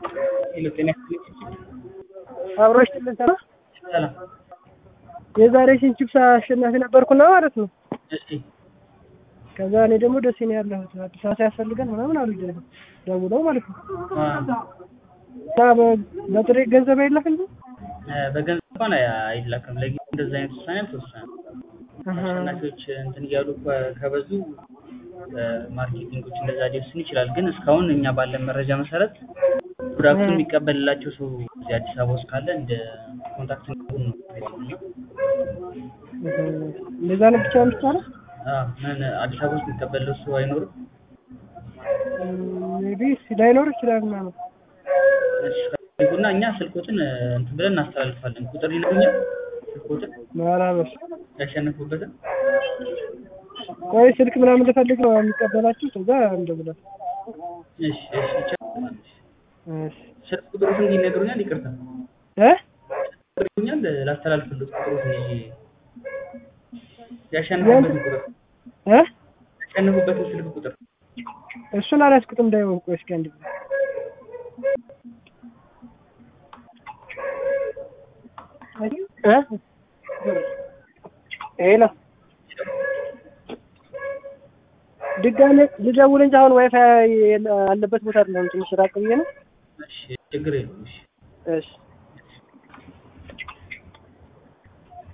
ጤና አብሮሽ ትልንተና ሰላም። የዛሬ ቺፕስ አሸናፊ ነበርኩና ማለት ነው። እሺ ከዛ እኔ ደግሞ ደሴ ነው ያለሁት አዲስ አበባ ሲያስፈልገን ምናምን አሉ ደውለው ማለት ነው። እና በ- በጥሬ ገንዘብ አይላክ እንጂ በገንዘብ እንኳን አይላክም። ለጊዜው እንደዚህ አይነት ውሳኔ አልተወሰነም። አሸናፊዎች እንትን እያሉ ከ- ከበዙ ማርኬቲንጎች እንደዛ ሊወስን ይችላል። ግን እስካሁን እኛ ባለን መረጃ መሰረት ፕሮዳክቱን የሚቀበልላቸው ሰው እዚህ አዲስ አበባ ውስጥ ካለ እንደ ኮንታክት እንዲሆን ነው የሚባለው። እንደዛ ነው ብቻ የሚቻለው። አዎ፣ ምን አዲስ አበባ ውስጥ የሚቀበለው ሰው አይኖርም። ሜቢ ላይኖር ይችላል ምናምን እሺ፣ ከፈልጉና እኛ ስልኮትን እንትን ብለን እናስተላልፋለን። ቁጥር ይነግሩኛል። ስልኮትን ማራበስ ያሸነፉበትን ቆይ ስልክ ምናምን ልፈልግ ነው የሚቀበላችሁ ከዛ እንደብላል እሺ፣ እሺ፣ ይቻላል። እሺ ስልክ ቁጥሩን ይነግሩኛል። ይቅርታ እ ይነግሩኛል። ላስተላልፍልዎት ቁጥሩን ይዤ ያሸነፉበትን ቁጥር እ ያሸነፉበትን ስልክ ቁጥር እሱን አላስኩትም እንዳይሆን ቆይ እስኪ አንድ ጊዜ እ ሄሎ ድጋሜ ልደውል እንጂ አሁን ዋይፋይ አለበት ቦታ አይደለም ትንሽ ራቅ ብዬ ነው እሺ፣ ችግር የለውም። እሺ እሺ